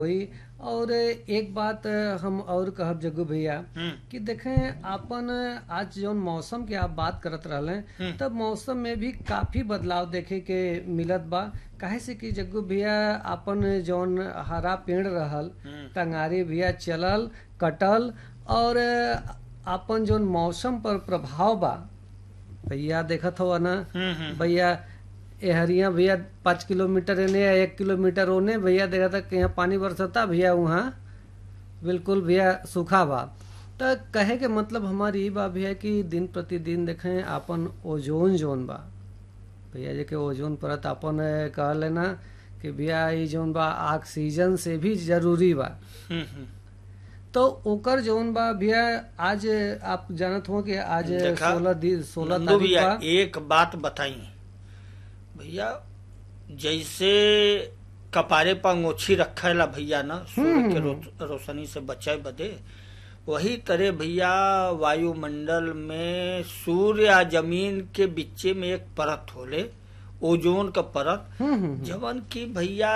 हुई और एक बात हम और कहब जग्गू भैया हम्म, कि देखें आपन आज जौन मौसम के आप बात करत रहले हम्म। तब मौसम में भी काफी बदलाव देखे के मिलत बा काहे से कि जग्गू भैया आपन जौन हरा पेड़ रहल हम्म, टंगारी भैया चलल कटल और आपन जौन मौसम पर प्रभाव बा भैया देखत हो ना हम्म, हम्म, भैया एहरिया भैया पाँच किलोमीटर एने या एक किलोमीटर ओने भैया देखा था कि यहाँ पानी बरसता भैया वहाँ बिल्कुल भैया सूखा बा तो कहे के मतलब हमारी ई बा भैया कि दिन प्रतिदिन देखें आपन ओजोन जोन बा भैया जे के ओजोन परत आपन कहले ना कि भैया ई जोन बा ऑक्सीजन से भी जरूरी बा हम्म, हम्म। तो ओकर जोन बा भैया आज आप जानत हो कि आज देखा, सोलह दिन सोलह नंदू तारीख भैया बा एक बात बताई भैया जैसे कपारे पर अंगोछी रखेला भैया ना सूर्य के रो, रोशनी से बचाए बदे वही तरह भैया वायुमंडल में सूर्य आ जमीन के बीचे में एक परत होले ओजोन का परत हम्म हम्म जवन की भैया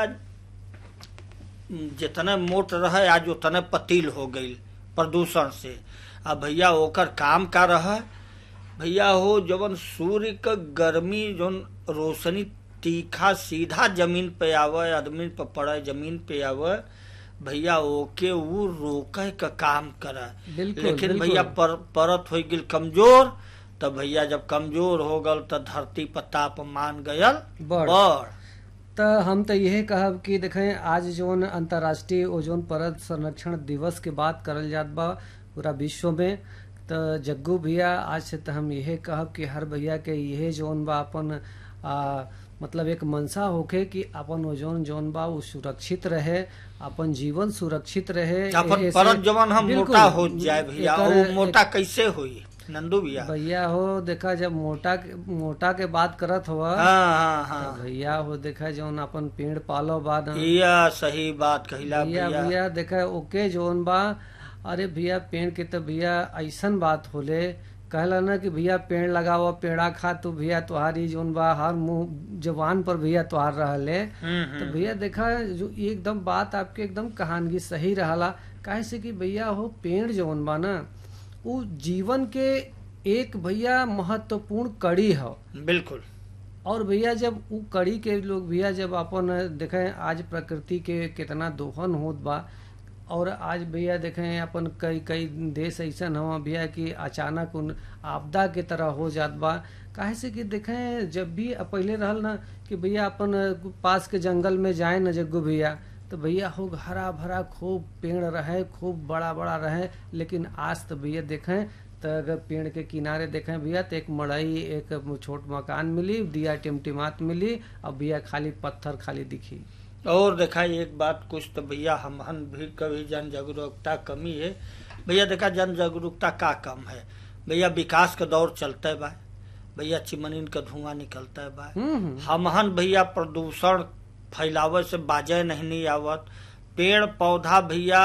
जितने मोट रहे आज उतने पतील हो गई प्रदूषण से अब भैया ओकर काम का रहा भैया हो जवन सूर्य का गर्मी जवन रोशनी तीखा सीधा जमीन पे आवे आदमी पे पड़े जमीन पे आवे भैया ओके वो रोके का काम करे बिल्कुल, लेकिन बिल्कुल। भैया पर, परत हो गई कमजोर तब भैया जब कमजोर हो गल तो धरती पर तापमान गयल बढ़। बढ़ तो हम तो यही कहब कि देखें आज जोन अंतर्राष्ट्रीय ओजोन परत संरक्षण दिवस के बात करल जात बा पूरा विश्व में तो जग्गू भैया आज से तो हम यही कहब कि हर भैया के यही जोन बा अपन आ, मतलब एक मनसा होके कि अपन ओजोन जोन बा वो सुरक्षित रहे अपन जीवन सुरक्षित रहे अपन एहे से- परत जवन हम बिल्कुल, मोटा हो जाए भैया एकर- वो मोटा कैसे हुई नंदू भैया भैया हो देखा जब मोटा के- मोटा के बात करत हुआ हाँ हाँ तो हाँ भैया हो देखा जौन अपन पेड़ पालो बाद यह सही बात कहिला भैया भैया भैया देखा ओके जौन बा अरे भैया पेड़ के तो भैया ऐसन बात होले कहला ना कि भैया पेड़ लगाओ पेड़ा खा तो भैया तुहारी जौन बा हर मुंह जवान पर भैया तुहार रहले हम्म, तो हम्म। भैया देखा जो एकदम बात आपके एकदम कहानगी सही रहला काहे से कि भैया हो पेड़ जौन बा ना वो जीवन के एक भैया महत्वपूर्ण कड़ी हो बिल्कुल और भैया जब उ कड़ी के लोग भैया जब अपन देखें आज प्रकृति के कितना दोहन होत बा और आज भैया देखें अपन कई कई देश ऐसन हवा भैया कि अचानक उन आपदा के तरह हो जात बा काहे से कि देखें जब भी पहले रहल ना कि भैया अपन पास के जंगल में जाए न जग्गू भैया तो भैया हो हरा भरा खूब पेड़ रहे खूब बड़ा बड़ा रहे लेकिन आज तो भैया देखें तो अगर पेड़ के किनारे देखें भैया तो एक मड़ई एक छोट मकान मिली दिया टिमटिमात मिली और भैया खाली पत्थर खाली दिखी और देखा एक बात कुछ तो भैया हम भी कभी जन जागरूकता कमी है भैया देखा जन जागरूकता का कम है भैया विकास का दौर चलता है बा भैया चिमनीन का धुआं निकलता है बा हम्म हम्म। हमहन भैया प्रदूषण फैलावे से बाजे नहीं नहीं आवत पेड़ पौधा भैया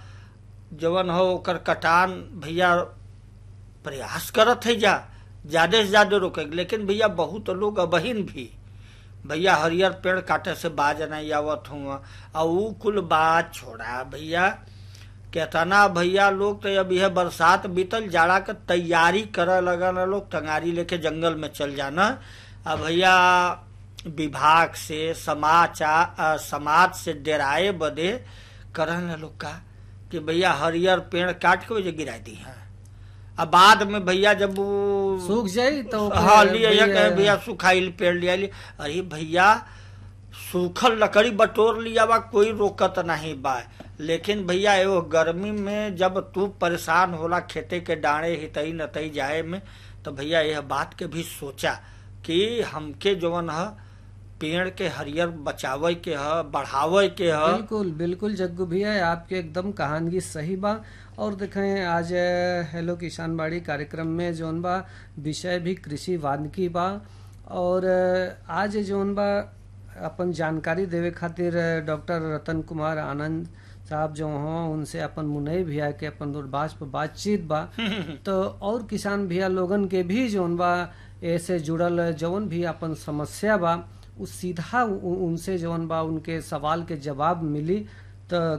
जवन हो ओकर कटान भैया प्रयास करत है जा ज्यादा से ज्यादा रोके लेकिन भैया बहुत लोग अबहिन भी भैया हरियर पेड़ काटे से बाज नहीं आवत हुआ और ऊ कुल बात छोड़ा भैया केतना भैया लोग तो अब यह बरसात बीतल जाड़ा के तैयारी करे लगन लोग टंगारी लेके जंगल में चल जाना अब भैया विभाग से समाचार अ, समाज से डराए बदे करन लोग का कि भैया हरियर पेड़ काट के वजह गिरा दी है अब बाद में भैया जब वो सूख जाई तो ओकरे हाँ लिया या भैया- कहे भैया सुखाइल पेड़ लिया लिया अरे भैया सूखल लकड़ी बटोर लिया बा कोई रोकत नहीं बा लेकिन भैया एगो गर्मी में जब तू परेशान होला खेते के डाणे हितई नतई जाए में तो भैया यह बात के भी सोचा कि हमके जवन ह पेड़ के हरियर बचावे के ह बढ़ावे के ह बिल्कुल बिल्कुल जग्गू भैया आपके एकदम कहानगी सही बा और देखें आज अ, हेलो किसान बाड़ी कार्यक्रम में जोन बा विषय भी कृषि वानिकी बा और अ, आज जोन बा अपन जानकारी देवे खातिर अ, डॉक्टर रतन कुमार आनंद साहब जो हों उनसे अपन मुनई भैया के अपन दूरभाष पर बातचीत बा तो और किसान भैया लोगन के भी जोन बा ऐसे जुड़ल जौन भी अपन समस्या बा उ सीधा उ- उनसे जौन बा उनके सवाल के जवाब मिली तो